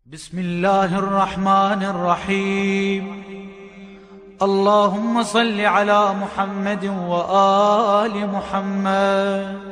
بسم الله الرحمن الرحيم اللهم صل على محمد وآل محمد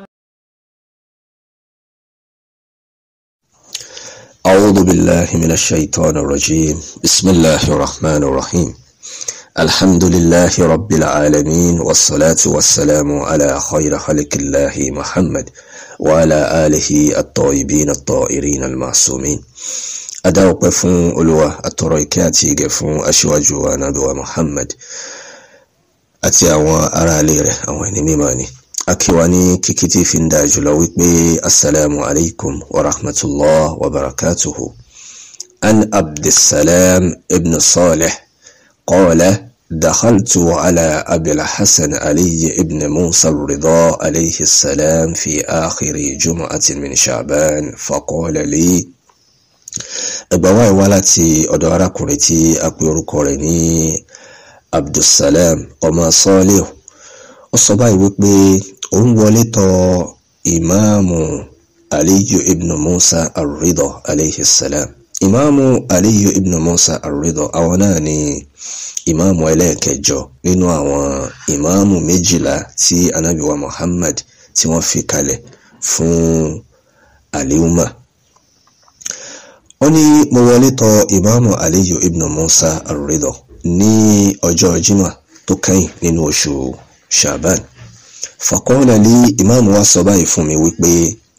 أعوذ بالله من الشيطان الرجيم بسم الله الرحمن الرحيم الحمد لله رب العالمين والصلاة والسلام على خير خلق الله محمد وعلى آله الطيبين الطائرين المعصومين adáwọ̀pẹ́ fún olúwa àtọ̀rọ̀ ìkẹ́ àti ìgẹ̀ fún aṣíwájú wa nàbíwá muhammad àti àwọn aráalé rẹ̀ àwọn ẹni mímọ́ ni akíwa ní kíkí tí fi ń da jùlọ wípé assalamu alaikum wa rahmatullah wa barakatuhu an abdulsalam ibn salih qala دخلت على أبي الحسن علي ابن موسى الرضا عليه السلام في آخر جمعة من شعبان فقال لي ẹgbà wáyé wá láti ọ̀dọ̀ arákùnrin tí a pè orúkọ rẹ̀ ní abdulsalam ọmọ sọ́ọ́lẹ̀ ó sọ báyìí wípé òun wọlé tọ̀ ìmáàmù aliyu ibn musa arridọ aleyhi salam ìmáàmù aliyu ibn musa arridọ àwọn náà ni ìmáàmù ẹlẹ́ẹ̀kẹjọ nínú àwọn ìmáàmù méjìlá tí anabiwa muhammad tí wọ́n fi kalẹ̀ fún aliuma ó ní mo wọlé tọ̀ ìmáàmù aliyu ibn musa arridọ ní ọjọ́ jimá tó kẹ́yìn nínú oṣù shaban faqala li ìmáàmù wa sọ báyìí fún mi wípé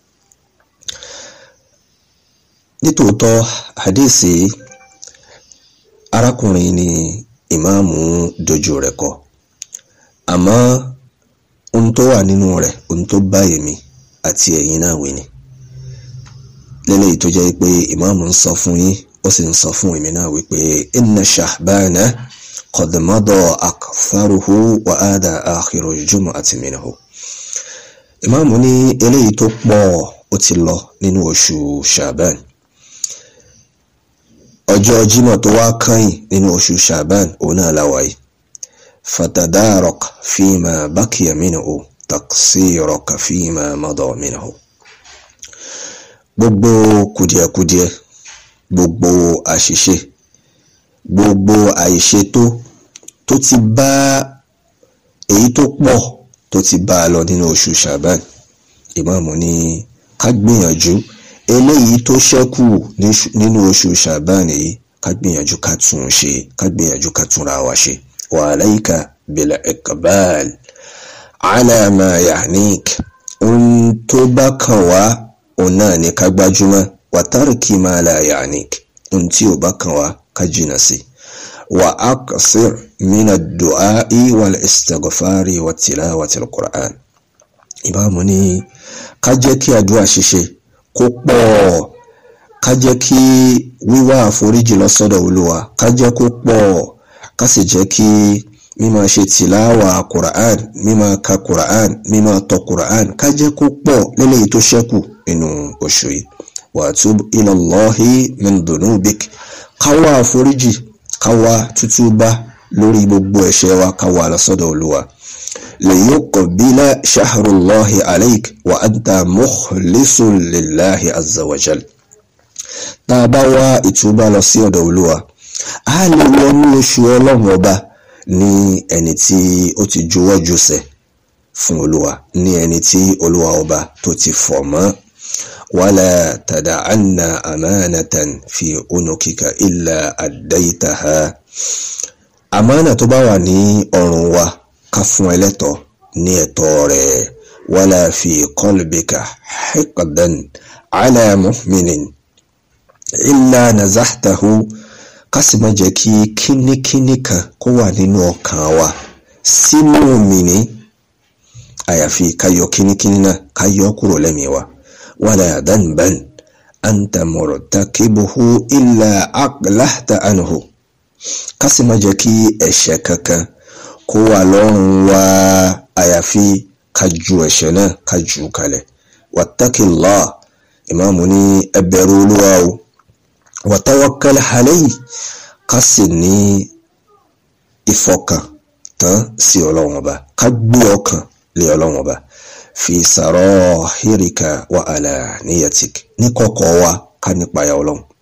nítòótọ́ hadisi arákùnrin ni ìmáàmù dojú rẹ̀ kọ àmọ́ ohun tó wà nínú rẹ̀ ohun tó bá èmi àti ẹ̀yin náà wí ni lélẹ́yìí tó jẹ́ pé ìmáàmù ń sọ fún yín ó sì ń sọ fún èmi náà wípé inna shahbana qad mada aktharuhu wa ada akhiru jumu'ati minhu ìmáàmù ní eléyìí tó pọ̀ ó ti lọ nínú oṣù shaban ọjọ́ jímọ̀ tó wá kányìn nínú oṣù shaban òun náà láwàáyé fatadarak fima bakiya minhu taqsiraka fima mada minhu gbogbo kùdìẹ̀kudiẹ gbogbo àṣìṣe gbogbo àìṣètò tó ti bá èyí tó pọ̀ tó ti bá a lọ nínú oṣù shaban ìmáàmù ní ká gbìyànjú eléyìí tó ṣẹ́kù nínú oṣù shaban yìí ká gbìyànjú ká tún un ṣe ká gbìyànjú ká túnra wa ṣe wa alayka bil iqbal ala ma yahnik ohun tó bá kàn wá òun náà ni ká gbájúmọ́ wà tárìkì máa la ya'nik ohun tí ò bá kàn wá ká jìnnà sí wà aqsir mina du'a'i wal istighfari wa tilawati al-Qur'an ìbámu ní ká jẹ́ kí àdúrà ṣíṣe kó pọ̀ ká jẹ́ kí wíwá àforíjì lọ́sọ́dọ̀ olúwa ká jẹ́ kó pọ̀ ká sì jẹ́ kí mímọ̀ ṣe tìláwà Qur'an mímọ̀ ka Qur'an mímọ̀ tọ Qur'an ká jẹ́ kó pọ̀ lélẹ́yìí tó ṣẹ́kù nínú oṣù yìí wàtúb ilallahi min dunubik káwá àforíjì káwá tútúbá lórí gbogbo ẹ̀ṣẹ̀ wa káwá lọ́sọ́dọ̀ olúwa liyuqbila shahrullahi alayk wa anta mukhlisun lillahi azza wa jal tá a bá wá ìtúbà lọ sí ọ̀dọ̀ olúwa a lè wọnú oṣù ọlọ́run ọba ní ẹni tí ó ti juwọ́ jùsẹ̀ fún olúwa ní ẹni tí olúwa ọba tó ti fọ̀ mọ́ wala tada'anna amanatan fi unukika illa addaitaha àmánà tó bá wà ní ọrùn wa ká fún ẹlẹ́tọ̀ ní ẹ̀tọ́ rẹ̀ wala fi qalbika hiqdan ala mu'minin illa nazahtahu ká sì má jẹ́ kí kínníkínní kan kó wà nínú ọkàn wa sínú mìíní àyàfi káyọ kínníkínní náà káyọ kúrò lẹ́mìí wa wala dhanban anta murtakibuhu illa aqlahta anhu ká sì má jẹ́ kí ẹ̀ṣẹ̀ kankan kó wà lọ́rùn wa àyàfi ká ju ẹ̀ṣẹ̀ náà ká jù kalẹ̀ wattaqillah ìmáàmù ní ẹ bẹ̀rù olúwa o wa tawakkal alayhi ká sì ní ìfọkàn tán sí ọlọ́run ọba ká gbé ọkàn lé ọlọ́run ọba fi sarahirika wa alaniyatik ní kọ̀kọ̀ wa ká nípa ya ọlọ́run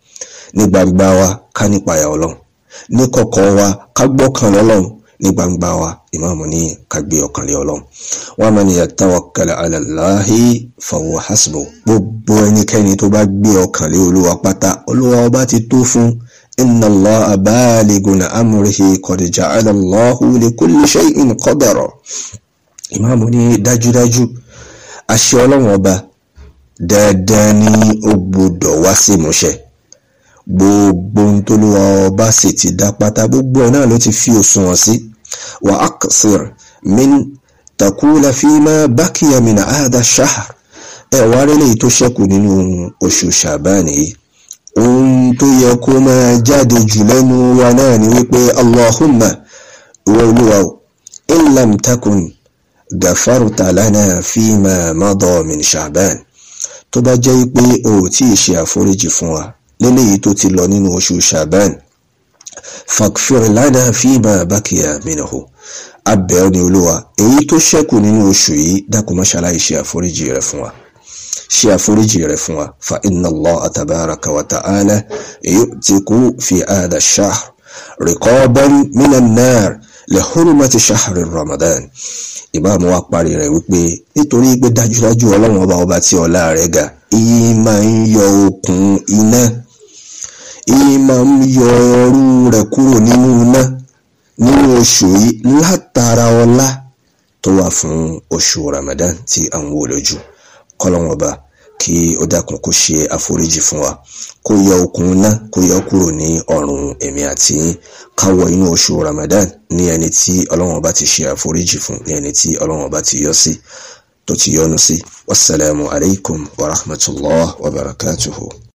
ní gbangba wa ká nípayà ọlọ́run ní kọ̀kọ̀ wa ká gbọ́kàn lọ́lọ́run ní gbangba wa ìmáàmù ní ká gbé ọkàn lé ọlọ́run wa man yatawakkal ala Allahi fahuwa hasbuh gbogbo ẹnikẹ́ni tó bá gbé ọkàn lé olúwa pátá olúwa ọba ti tó fún inna Allaha baligun amrihi qad ja'ala Allahu li kulli shay'in qadara ìmáàmù ní dájúdájú àṣẹ ọlọ́run ọba dandan ni ó gbọ́dọ̀ wá sí ìmúṣẹ gbogbo ohun tó lówó ọba sì ti dá pátá gbogbo ẹ̀ náà ló ti fi òṣùwọ̀n sí wa aqsir min takula fima bakiya min hadha shahr ẹ wá rí lèyí tó ṣẹ́kù nínú oṣù ṣàbáàní yìí ohun tó yẹ kó máa jáde jù lẹ́nu wa náà ni wípé allahumma ìwọ olúwa o in lam takun gafarta lana fima mada min ṣàbáàní tó bá jẹ́ pé o ò tí ì ṣe àforíjì fún wa léléyìí tó ti lọ nínú oṣù ṣàbán fakfir lana fima bakiya minahu abẹ́ ọ ní olúwa èyí tó ṣẹ́kù nínú oṣù yìí dákun má ṣàlàyé ṣe àforíjì rẹ̀ fún wa ṣe àforíjì rẹ̀ fún wa fa inna Allah tabaraka wa ta'ala yu'tiku fi hadha ash-shahr riqaban minan nar li hurmati shahri ramadan ìbámu wa parí rẹ̀ wípé nítorí pé dájúdájú ọlọ́run ọba ọba tí ọlá rẹ̀ ga ìyí máa ń yọ okùn iná ìyí máa ń yọ ọrú rẹ̀ kúrò nínú iná nínú oṣù yìí látara ọlá tó wà fún oṣù Ramadan tí à ń wò lójú kọ́lọ́run ọba kí ó dákun kó ṣe àforíjì fún wa kó yọ okùn iná kó yọ kúrò ní ọrùn èmi àti yín káwọ inú oṣù Ramadan ní ẹni tí ọlọ́run ọba ti ṣe àforíjì fún ní ẹni tí ọlọ́run ọba ti yọ sí tó ti yọ́nú sí wasalaamu alaykum wa rahmatulah wa barakatuhu.